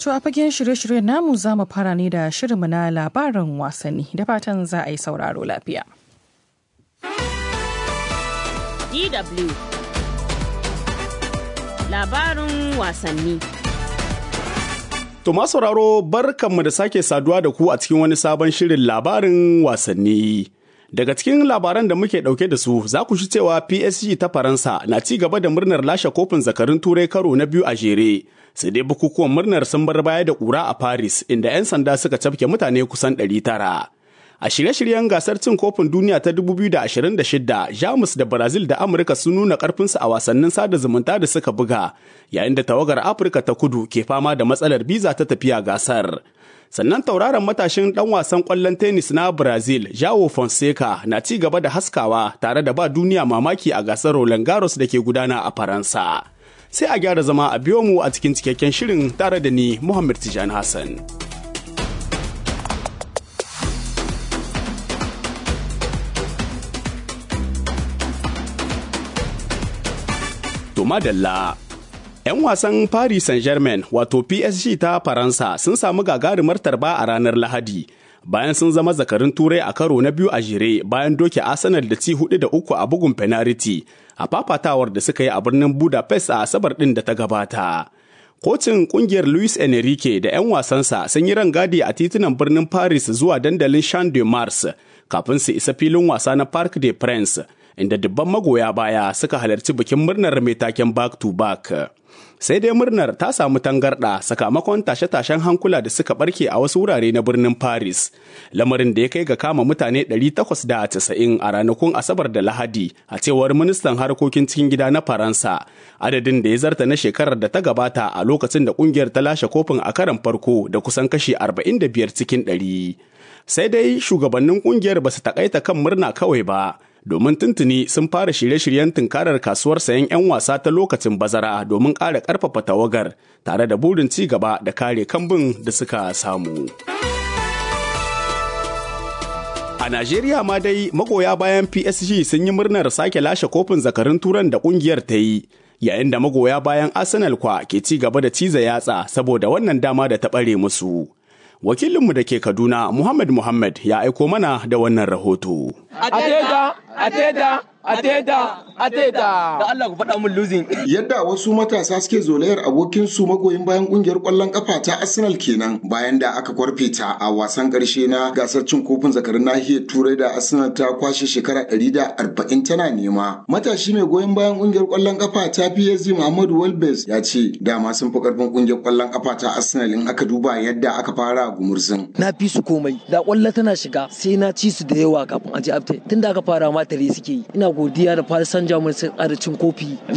To a fagen shirye-shiryen namu za mu fara ne da shirinmu na labarin wasanni da fatan za a yi sauraro lafiya. DW Labarin wasanni To sauraro barkanmu da sake saduwa da ku a cikin wani sabon shirin labarin wasanni. Daga cikin labaran da muke ɗauke da su za ku shi cewa PSG ta Faransa na ci gaba da murnar lashe kofin zakarun turai karo na biyu a jere. Sai dai bukukuwan murnar sun bar baya da ƙura a Paris inda 'yan sanda suka cafke mutane kusan 900. A shirye-shiryen gasar cin kofin duniya ta 2026, Jamus da Brazil da Amurka sun nuna ƙarfinsu a wasannin sada zumunta da suka buga, yayin da tawagar Afirka ta kudu ke fama da matsalar biza ta tafiya gasar. Sannan tauraron matashin ɗan wasan ƙwallon tennis na Brazil, Joao Fonseca, na ci gaba da haskawa tare da ba duniya mamaki a gasar Roland Garros da ke gudana a Faransa. Sai a gyara zama a biyo mu a cikin cikakken shirin tare da ni Muhammad Tijani Hassan. To madalla. 'Yan wasan Paris Saint-Germain wato PSG ta Faransa sun samu gagarumar tarba a ranar Lahadi. Bayan sun zama zakarin turai a karo na biyu a jere bayan doke Arsenal da ci hudu da uku a bugun penalty a fafatawar da suka yi a birnin Budapest a Asabar ɗin da ta gabata. Kocin kungiyar Luis Enrique da 'yan wasansa sun yi rangadi a titunan birnin Paris zuwa dandalin Champ de Mars kafin su isa filin wasa na Parc des Princes inda dubban magoya baya suka halarci bikin murnar mai taken back to back. Sai dai murnar ta samu tangarɗa sakamakon tashe-tashen hankula da suka barke a wasu wurare na birnin Paris, lamarin da ya kai ga kama mutane 890 a ranakun Asabar da Lahadi a cewar ministan harkokin cikin gida na Faransa, adadin da ya zarta na shekarar da ta gabata a lokacin da kungiyar ta lashe kofin a karan farko da kusan kashi 45 cikin 100. Sai dai shugabannin kungiyar ba su takaita kan murna kawai ba. domin tuntuni sun fara shirye-shiryen tunkarar kasuwar sayan 'yan wasa ta lokacin bazara domin ƙara ƙarfafa tawagar tare da burin ci gaba da kare kambun da suka samu. A Najeriya ma dai magoya bayan PSG sun yi murnar sake lashe kofin zakarun turan da ƙungiyar ta yi. Yayin da magoya bayan Arsenal kwa ke ci gaba da ciza yatsa saboda wannan dama da ta ɓare musu. Wakilinmu da ke Kaduna, Muhammad Muhammad ya aiko mana da wannan rahoto. Ateda, Ateda, Ateda, Ateda. Da Allah ku faɗa mun losing. Yadda wasu matasa suke zolayar abokinsu magoyin bayan kungiyar ƙwallon ƙafa ta Arsenal kenan bayan da aka kwarfe ta a wasan ƙarshe na gasar cin kofin zakarin nahiyar Turai da Arsenal ta kwashe shekara ɗari da arba'in tana nema. Matashi mai goyon bayan kungiyar ƙwallon ƙafa ta PSG Muhammadu Welbes ya ce dama sun fi ƙarfin kungiyar ƙwallon ƙafa ta Arsenal in aka duba yadda aka fara gumurzin. Na fi su komai da ƙwallo tana shiga sai na ci su da yawa kafin a je afte tun da aka fara ma tare suke yi ina godiya da Paris Saint-Germain sun ƙara cin kofi